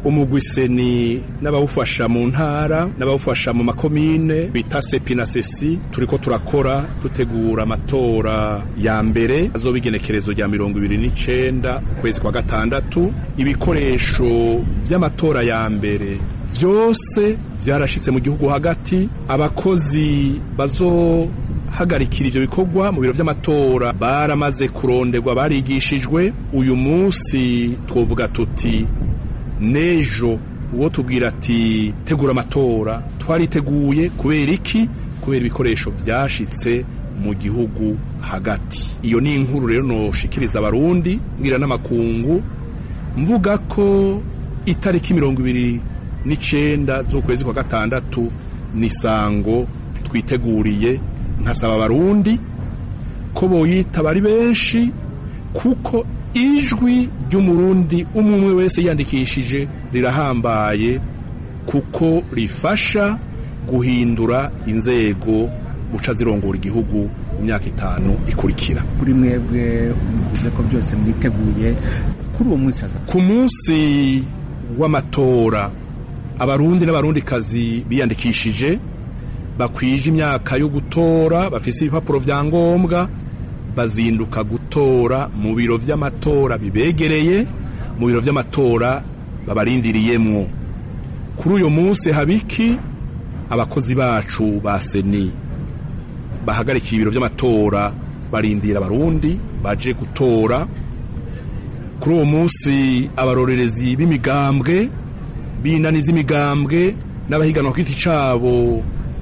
umugwiseni n'abawufasha mu ntara n'abawufasha mu makomine bita sepi na sesi turiko turakora dutegura amatora ya mbere azoba igenekerezo rya mirongo ibiri n'icenda ukwezi kwa gatandatu ibikoresho vy'amatora ya mbere vyose vyarashitse mu gihugu hagati abakozi bazohagarikira ivyo bikorwa mu biro vy'amatora baramaze kuronderwa barigishijwe uyu munsi twovuga tuti nejo uwo tubwira ati tegura amatora twariteguye kubera iki kubera ibikoresho vyashitse mu gihugu hagati iyo ni inkuru rero noshikiriza abarundi mbwira n'amakungu mvuga ko itariki mirongo ibiri n'icenda z'ukwezi kwa gatandatu ni sango twiteguriye nkasaba abarundi ko boyitaba ari benshi kuko ijwi ry'umurundi umwe umwe wese yiyandikishije rirahambaye kuko rifasha guhindura inzego guca zirongora igihugu mu myaka itanu ikurikira kuri mwebwe muvuze ko byose mwiteguye kuri uwo munsi haza ku munsi w'amatora abarundi n'abarundikazi biyandikishije bakwije imyaka yo gutora bafise ibipapuro vya ngombwa bazinduka gutora mu biro vy'amatora bibegereye mu biro vy'amatora babarindiriyemwo kuri uyu munsi habiki abakozi bacu ba seni bahagarikiye ibiro vy'amatora barindira abarundi baje gutora kuri uwo munsi abarorerezi b'imigambwe b'inani z'imigambwe n'abahiganwa ku giti cabo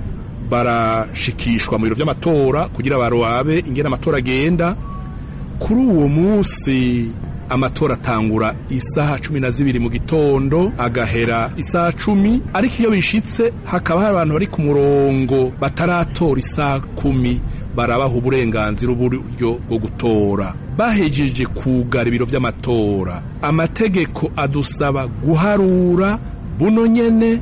barashikishwa mu biro vy'amatora kugira baroabe ingene amatora agenda kuri uwo munsi amatora atangura isaha cumi na zibiri mu gitondo agahera isaha cumi ariko iyo bishitse hakaba hari abantu bari ku murongo bataratora isaha kumi barabaha uburenganzira uburyo bwo gutora bahejeje kugara ibiro vy'amatora amategeko adusaba guharura buno nyene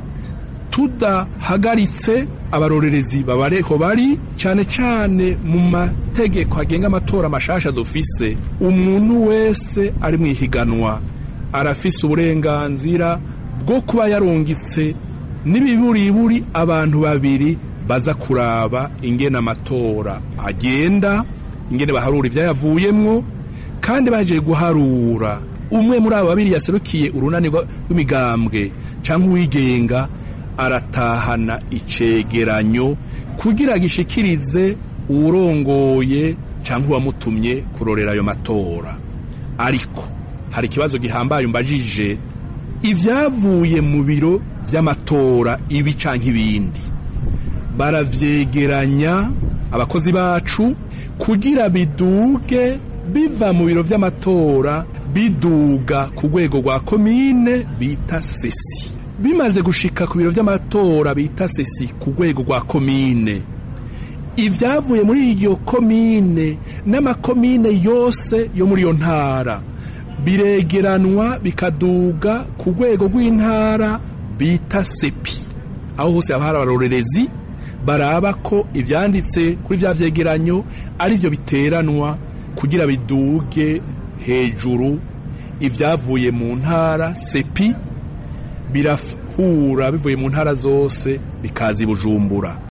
tudahagaritse abarorerezi babareho bari cyane cyane mu mategeko agenga amatora mashasha dufise umuntu wese ari mu ihiganwa arafise uburenganzira bwo kuba yarungitse n'ibiburiburi abantu babiri baza kuraba ingene amatora agenda ingene baharura ivyayavuyemwo kandi baje guharura umwe muri abo babiri yaserukiye urunani rw'imigambwe canke uwigenga aratahana icegeranyo kugira gishikirize uwurongoye canke uwamutumye kurorera ayo matora ariko hari ikibazo gihambaye umbajije ivyavuye mu biro vy'amatora ibi canke ibindi baravyegeranya abakozi bacu kugira biduge biva mu biro vy'amatora biduga ku rwego rwa komine bita sesi bimaze gushika ku biro vy'amatora bita sesi ku rwego rwa komine ibyavuye muri iyo komine n'amakomine yose yo muri iyo ntara biregeranwa bikaduga ku rwego rw'intara bita sepi aho hose haba hari abarorerezi baraba ko ibyanditse kuri bya vyegeranyo ari byo biteranwa kugira biduge hejuru ibyavuye mu ntara sepi birahura bivuye mu ntara zose bikaza i bujumbura